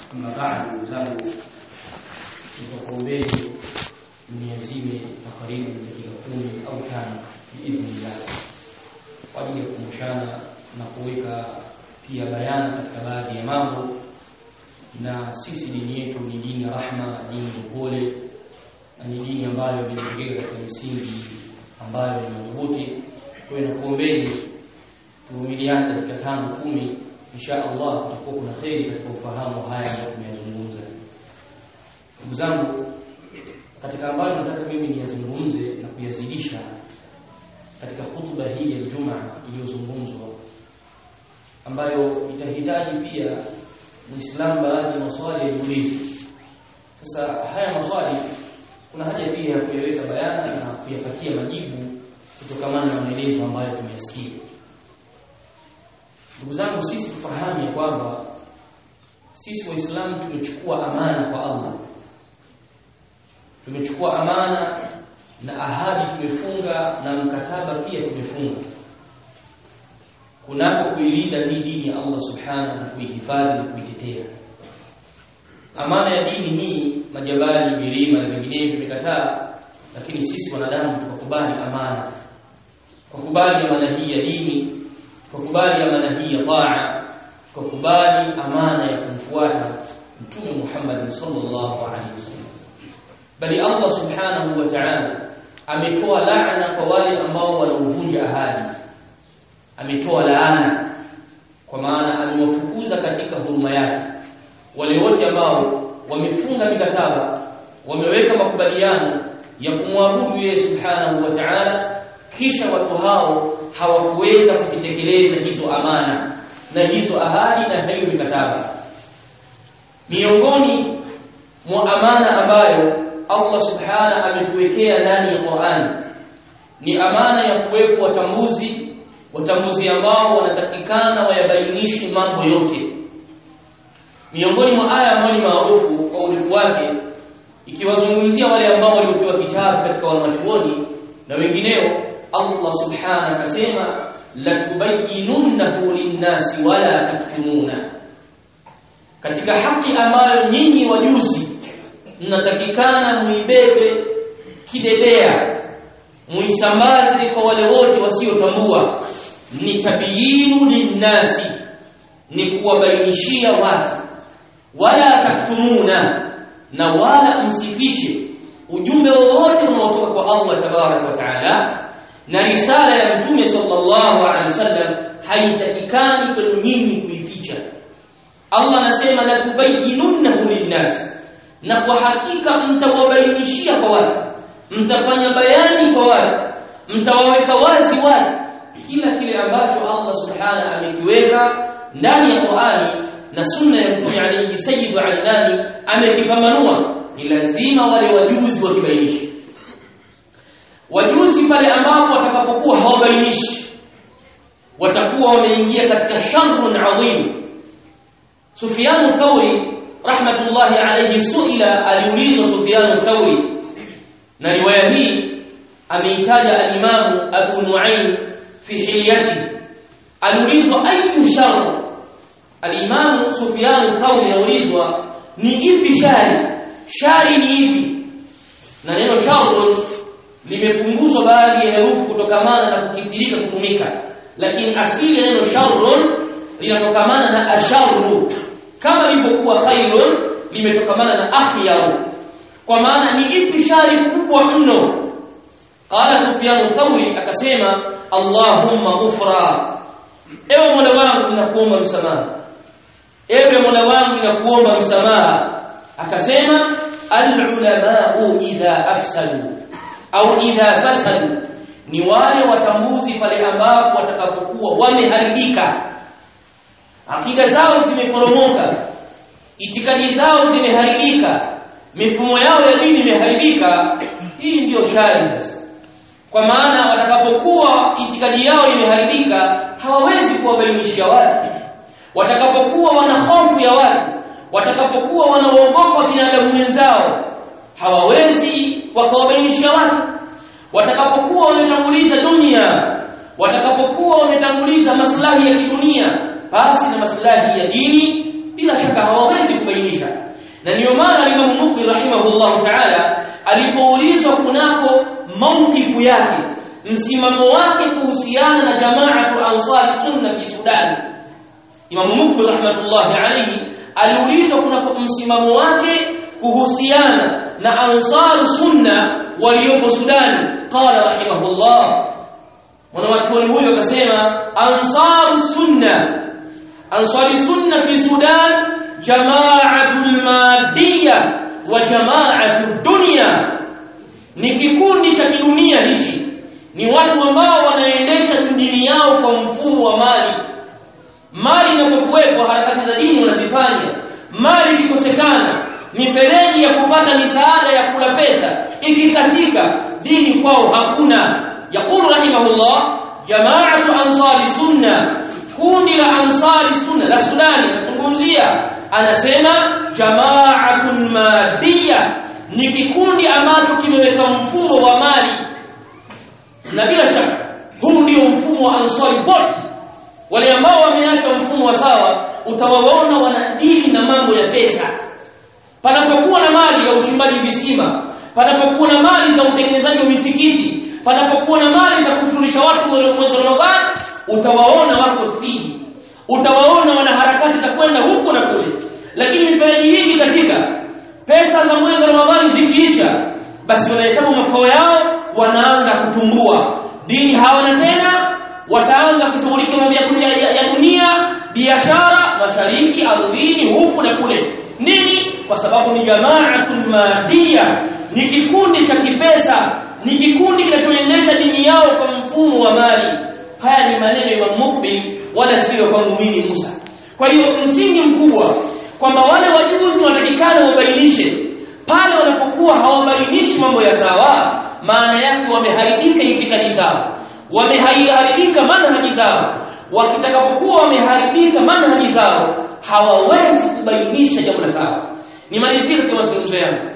أما بعد zangu nitakuombeni mniazime takriban dakika kumi au tano biidhnillah kwa ajili ya kukumbushana na kuweka pia bayana katika baadhi ya mambo na sisi dini yetu ni dini ya rahma dini ya upole na ni dini ambayo imejengeka katika misingi ambayo ni madhubuti kwa hiyo nakuombeni tuvumiliane katika tano kumi insha Allah kutakuwa kuna kheri katika ufahamu haya ambayo tumeyazungumza ndugu zangu katika ambayo nataka mimi niyazungumze na kuyazidisha katika hutuba hii ya Ijumaa iliyozungumzwa ambayo itahitaji pia Muislamu baadhi ya maswali yajiulize. Sasa haya maswali kuna haja pia ya kuyaweka bayana na kuyapatia majibu kutokamana na maelezo ambayo tumeyasikia. Ndugu zangu, sisi tufahamu ya kwamba sisi Waislamu tumechukua amana kwa Allah, tumechukua amana na ahadi tumefunga na mkataba pia tumefunga kunako kuilinda hii dini ya Allah subhanahu na kuihifadhi na kuitetea. Amana ya dini hii, majabali, milima na vinginevyo vimekataa, lakini sisi wanadamu tukakubali amana, tukakubali amana hii ya dini, tukakubali amana hii ya taa, tukakubali amana ya kumfuata Mtume Muhammad sallallahu alaihi wasallam. Bali Allah subhanahu wa ta'ala ametoa laana kwa wale ambao wanauvunja ahadi ametoa laana kwa maana amewafukuza katika huruma yake wale wote ambao wamefunga mikataba wameweka makubaliano ya kumwabudu yeye subhanahu wa ta'ala kisha watu hao hawakuweza kuzitekeleza hizo amana na hizo ahadi na hiyo mikataba miongoni mwa amana ambayo Allah subhanahu ametuwekea ndani ya Qur'an ni amana ya kuwepo watambuzi watambuzi ambao wanatakikana wayabainishe mambo yote miongoni mwa aya ambayo ni maarufu kwa urefu wake ikiwazungumzia wale ambao waliopewa kitabu katika wanachuoni na wengineo Allah subhanahu akasema latubayyinunnahu linnasi wala taktumuna katika haki ambayo nyinyi wajuzi mnatakikana muibebe kidedea muisambaze kwa wale wote wasiotambua ni tabiyinu linnasi ni kuwabainishia watu wala taktumuna na wala msifiche ujumbe wowote unaotoka kwa Allah tabarak wa taala na risala ya mtume sallallahu alaihi wasallam haitakikani kwenu nyinyi kuificha Allah anasema la tubayyinunnahu linnas na kwa hakika mtawabainishia kwa watu mtafanya bayani kwa watu mtawaweka wazi watu kila kile ambacho Allah subhanahu amekiweka ndani ya Qur'ani na sunna ya mtume alayhi sayyidu alidani amekipambanua ni lazima wale wajuzi wakibainishe wajuzi pale ambapo watakapokuwa hawabainishi watakuwa wameingia katika sharrun adhim Sufyan Thawri rahmatullahi alayhi suila aliulizwa Sufyan Thawri na riwaya hii ameitaja al-Imam Abu Nu'aym fi hilyati aliulizwa ayu shar al-Imam Sufyan Thawri anaulizwa ni ipi shari shari ni ipi na neno sharrun limepunguzwa baadhi ya herufi kutokamana na kukithirika kutumika lakini asili ya neno sharrun linatokamana na asharru kama ilivyokuwa khairun limetokamana na akhyaru kwa maana ni ipi shari kubwa mno qala sufyan thawri akasema allahumma ghufra ewe mola wangu ninakuomba msamaha ewe mola wangu ninakuomba msamaha akasema al-ulama'u idha afsalu au idha fasadu ni wale watambuzi pale ambapo watakapokuwa wameharibika akida zao zimeporomoka itikadi zao zimeharibika mifumo yao ya dini imeharibika hii ndiyo shari sasa kwa maana watakapokuwa itikadi yao imeharibika hawawezi kuwabainishia watu watakapokuwa wana hofu ya watu watakapokuwa wanaogopa binadamu wenzao hawawezi wakawabainisha watu watakapokuwa wametanguliza dunia watakapokuwa wametanguliza maslahi ya kidunia basi na maslahi ya dini bila shaka hawawezi kubainisha na ndio maana Imam Mukbil rahimahullah ta'ala alipoulizwa kunako maukifu yake msimamo wake kuhusiana na jamaatu ansari sunna fi Sudan Imam Mukbil rahmatullahi alayhi aliulizwa kunako msimamo wake kuhusiana na ansar sunna waliopo Sudan qala rahimahullah mwanachuoni huyo akasema ansar sunna ansar sunna fi Sudan jama'atul madiyya wa jama'atud dunya ni kikundi cha kidunia hichi ni watu ambao wanaendesha dini yao kwa mfumo wa mali mali inapokuwepo harakati za dini wanazifanya mali ikikosekana mifereji ya kupata misaada ya kula pesa ikikatika dini kwao hakuna yaqulu rahimahullah jama'atu ansari sunna kundi la ansari sunna la sudani nazungumzia anasema jama'atun madiyya ni kikundi ambacho kimeweka mfumo wa mali na bila shaka huu ndio mfumo wa ansari wote wale ambao wameacha mfumo wa sawa utawaona wanadili na mambo ya pesa panapokuwa na mali ya uchimbaji visima panapokuwa na mali za utengenezaji wa misikiti panapokuwa na mali za kufurisha watu mwezi wa Ramadhani utawaona wako spidi utawaona wana harakati za kwenda huko na kule lakini mifereji mingi katika pesa za mwezi wa Ramadhani zikiisha basi wanahesabu mafao yao wanaanza kutumbua dini hawana tena wataanza kushughulika mambo ya, ya, ya dunia biashara mashariki ardhini huku na kule nini kwa sababu ni jama'atun madiyya ni kikundi cha kipesa ni kikundi kinachoendesha dini yao kwa mfumo wa mali haya ni maneno ya Imam Mukbil wala sio kwa muumini Musa kwa hiyo msingi mkubwa kwamba wale wajuzi wanatakikana wabainishe pale wanapokuwa hawabainishi mambo ya sawa maana yake wameharibika itikadi zao wameharibika manhaji zao wakitakapokuwa wameharibika manhaji zao hawawezi kubainisha jambo la sawa nimalizie katika mazungumzo yangu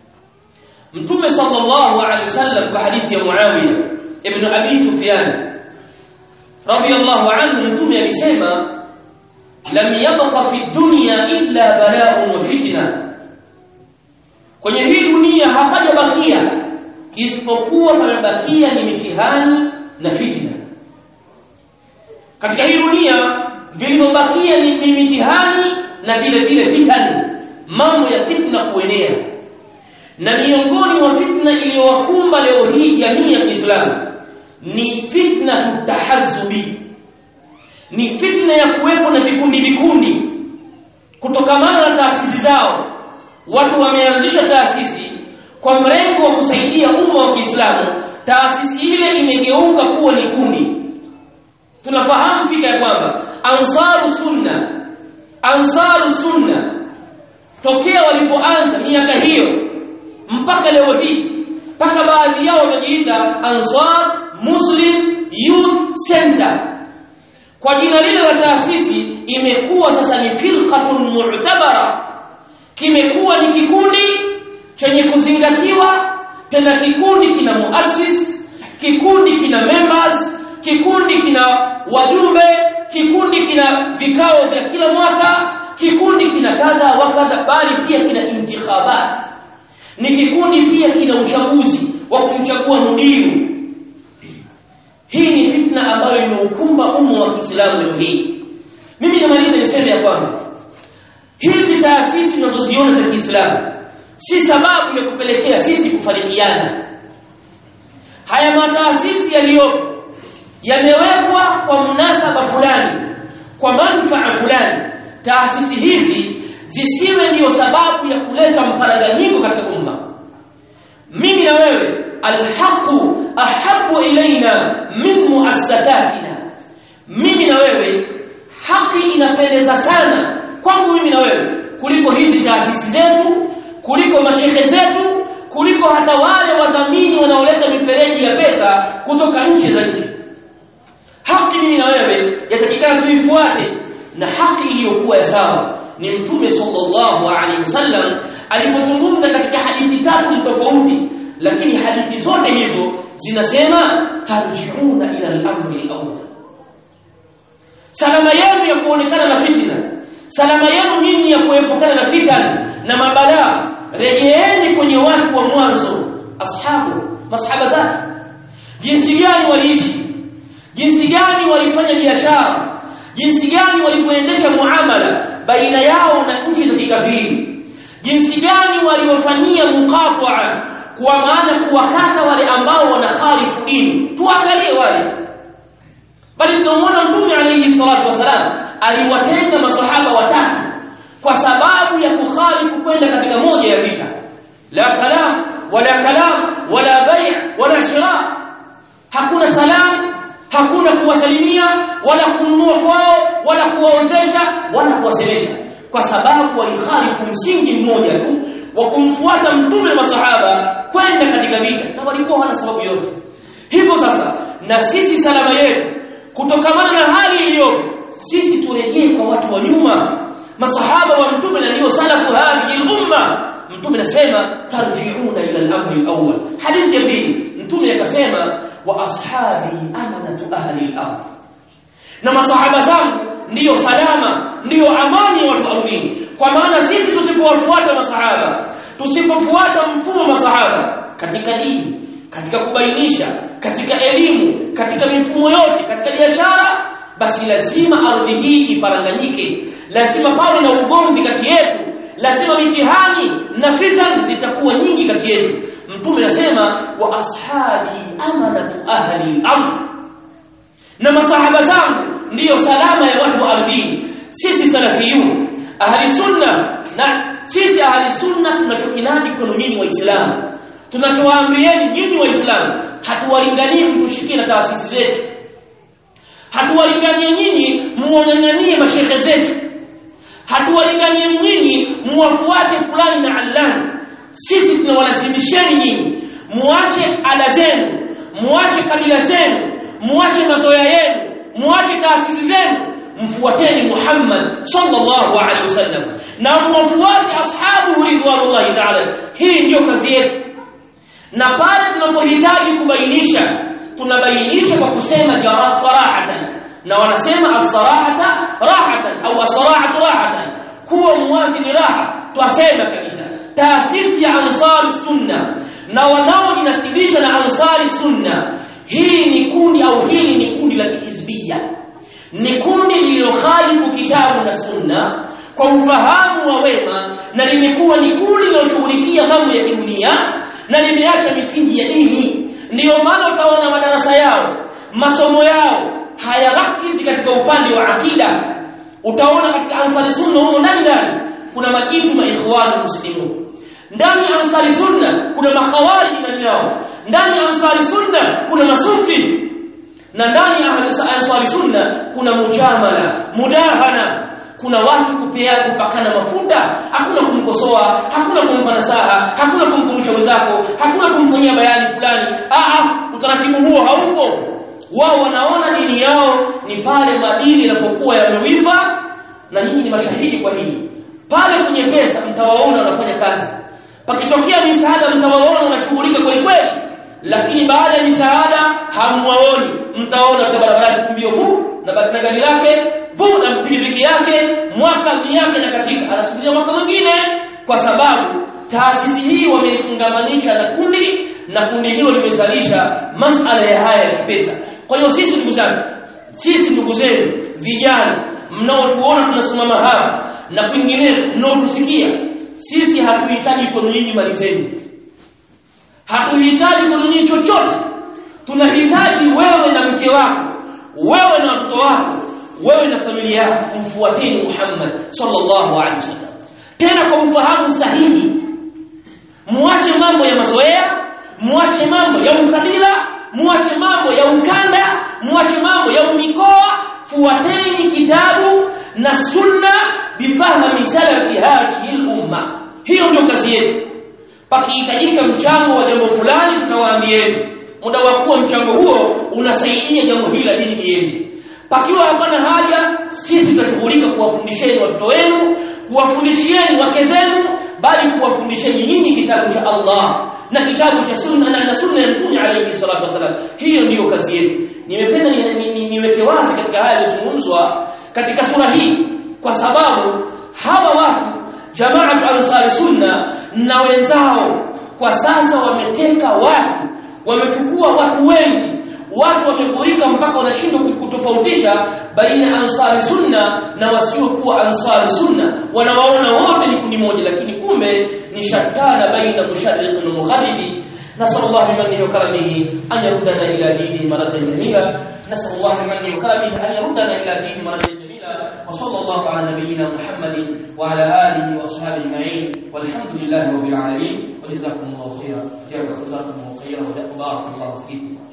mtume sallallahu alaihi wasallam kwa hadithi ya Muawiya ibn Abi Sufyan radiyallahu anhu mtume alisema lam yabqa fi dunya illa bala'un wa fitna kwenye hii dunia hapajabakia isipokuwa pamebakia ni mitihani na fitna katika hii dunia vilivyobakia ni, ni mitihani na vile vile fitani mambo ya fitna kuenea na miongoni mwa fitna iliyowakumba leo hii jamii ya Kiislamu ni fitna tutahazzubi ni fitna ya kuwepo na vikundi vikundi kutokamana na taasisi zao watu wameanzisha taasisi kwa mrengo wa kusaidia umma wa Kiislamu taasisi ile imegeuka kuwa ni kundi tunafahamu fika ya kwamba ansaru sunna ansaru sunna tokea walipoanza miaka hiyo mpaka leo hii mpaka baadhi yao wamejiita ansar muslim youth center kwa jina lile la taasisi imekuwa sasa ni firqatun mu'tabara kimekuwa ni kikundi chenye kuzingatiwa tena kikundi kina muassis kikundi kina members kikundi kina wajumbe kikundi kina vikao vya kila mwaka kikundi kina kadha wa kadha bali pia kina intikhabat ni kikundi pia kina uchaguzi wa kumchagua mudiru hii ni fitna ambayo imeukumba umma wa Kiislamu leo hii mimi namaliza niseme ya kwamba hizi taasisi tunazoziona za Kiislamu si sababu ya kupelekea sisi kufarikiana haya mataasisi yaliyopo yamewekwa kwa mnasaba fulani kwa manufaa fulani taasisi hizi zisiwe ndiyo sababu ya kuleta mparaganyiko katika umma mimi na wewe alhaqu ahabu ilaina min muassasatina mimi na wewe haki inapendeza sana kwangu mimi na wewe kuliko hizi taasisi zetu kuliko mashehe zetu kuliko hata wale wadhamini wanaoleta mifereji ya pesa kutoka nchi za nje haki mimi na wewe yatakikana tuifuate na haki iliyokuwa ya sawa ni mtume sallallahu alaihi wasallam alipozungumza katika hadithi tatu tofauti lakini hadithi zote hizo zinasema tarjiuna ila al-amri al-awwal salama yenu ya kuonekana na fitna salama yenu nyinyi ya kuepukana na fitan na mabalaa rejeeni kwenye watu wa mwanzo ashabu masahaba zake jinsi gani waliishi jinsi gani walifanya biashara jinsi gani walivyoendesha muamala baina yao na nchi za kikafiri jinsi gani waliofanyia muqata'a kwa maana kuwakata wale ambao wanakhalifu dini tuangalie wale bali tunamwona mtume alayhi salatu wasalam aliwatenga masahaba watatu kwa sababu ya kukhalifu kwenda katika moja ya vita la salam wala kalam wala bay' wala shira hakuna salam hakuna kuwasalimia wala kununua kwao wala kuwaozesha wala kuwasemesha kwa sababu walikhalifu msingi mmoja tu wa kumfuata mtume masahaba kwenda katika vita na walikuwa wana sababu yote hivyo sasa na sisi salama yetu kutokamana na hali iliyopo sisi turejee kwa watu wa nyuma masahaba wa mtume na ndio salafu hadhihi umma mtume anasema tarji'una ila al-amri al-awwal hadithi ya pili mtume akasema wa ashabi amanatu ahli al-ardh na masahaba zangu ndiyo salama ndiyo amani ya watu ardhini kwa maana sisi tusipowafuata masahaba tusipofuata mfumo wa masahaba katika dini katika kubainisha katika elimu katika mifumo yote katika biashara basi lazima ardhi hii iparanganyike lazima pawe na ugomvi kati yetu lazima mitihani na fitan zitakuwa nyingi kati yetu mtume anasema wa ashabi amanatu ahli al-amr na masahaba zangu ndiyo salama ya watu wa ardhini sisi salafiyun ahli sunna na sisi ahli sunna tunachokinadi kwenu nyinyi waislamu tunachowaambieni nyinyi waislamu hatuwalinganii mtushikie na taasisi zetu hatuwalinganie nyinyi muonyanyanie mashehe zetu hatuwalinganie nyinyi muwafuate fulani na allani sisi tunawalazimisheni nyinyi muache ada zenu muache kabila zenu muache mazoea yenu muache taasisi zenu mfuateni Muhammad sallallahu alaihi wasallam na muwafuate ashabu ridwanullahi ta'ala hii ndiyo kazi yetu na pale tunapohitaji kubainisha tunabainisha kwa kusema jaraa sarahatan na wanasema as-sarahata rahatan au as-sarahatu rahatan kuwa muwazi ni raha twasema kabisa taasisi ya ansari sunna na wanaojinasibisha na ansari sunna hii ni kundi au hili ni kundi la kihizbia ni kundi lililokhalifu kitabu na sunna kwa ufahamu wa wema na limekuwa ni kundi linaloshughulikia mambo ya kidunia na limeacha misingi ya dini ndiyo maana utaona madarasa yao masomo yao hayarakizi katika upande wa akida utaona katika ansari sunna humo ndani ndani kuna majitu na ikhwani muslimun ndani ya ansari sunna kuna makhawarij ndani yao ndani ya ansari sunna kuna masufi na ndani ya ansari sunna kuna mujamala mudahana kuna watu kupeana kupakana mafuta hakuna kumkosoa hakuna kumpa nasaha hakuna kumkumbusha wenzako hakuna kumfanyia bayani fulani a a utaratibu huo haupo wao wanaona dini yao ni pale madini yanapokuwa yameiva na nyinyi ni mashahidi kwa hili pale kwenye pesa mtawaona wanafanya kazi pakitokea misaada mtawaona wanashughulika kweli kweli lakini baada ya misaada hamwaoni mtaona barabarani kumbio huu na na gari lake vu na pikipiki yake mwaka miaka na katika anasubiria mwaka mwingine kwa sababu taasisi hii wameifungamanisha na kundi na kundi hilo limezalisha masala ya haya ya kipesa kwa hiyo sisi ndugu zangu sisi ndugu zenu vijana mnaotuona tunasimama hapa na kwingineko mnaotusikia sisi hatuhitaji kwenu nyinyi mali zenu hatuhitaji kwenu nyinyi chochote tunahitaji wewe na mke wako wewe na watoto wako wewe na familia yako kumfuateni Muhammad sallallahu alaihi wasallam tena kwa ufahamu sahihi muache mambo ya mazoea muache mambo ya ukabila muache mambo ya ukanda muache mambo ya umikoa fuateni kitabu na sunna bifahmi salafi hadhihi al-umma hiyo ndio kazi yetu pakihitajika mchango wa jambo fulani tunawaambieni muda wa kuwa mchango huo unasaidia jambo hili la dini liende pakiwa hapana haja sisi tutashughulika kuwafundisheni watoto wenu kuwafundishieni wake zenu bali kuwafundisheni nyinyi kitabu cha Allah na kitabu cha sunna na, na sunna ya mtume alayhi salatu wasalam hiyo ndiyo kazi yetu nimependa niweke ni, ni, ni wazi katika haya yaliyozungumzwa katika sura hii kwa sababu hawa watu jamaatu ansari sunna na wenzao kwa sasa wameteka watu wamechukua watu wengi watu wamegurika mpaka wanashindwa kutofautisha baina ya ansari sunna na wasiokuwa ansari sunna wanawaona wote ni kundi moja lakini kumbe ni shatana baina mushariq na mugharibi نسأل الله بمنه وكرمه أن يردنا إلى دينه مردا جميلا نسأل الله بمنه وكرمه أن يردنا إلى دينه مردا جميلا وصلى الله على نبينا محمد وعلى آله وأصحابه أجمعين والحمد لله رب العالمين وجزاكم الله خيرا جزاكم الله خيرا وبارك الله فيكم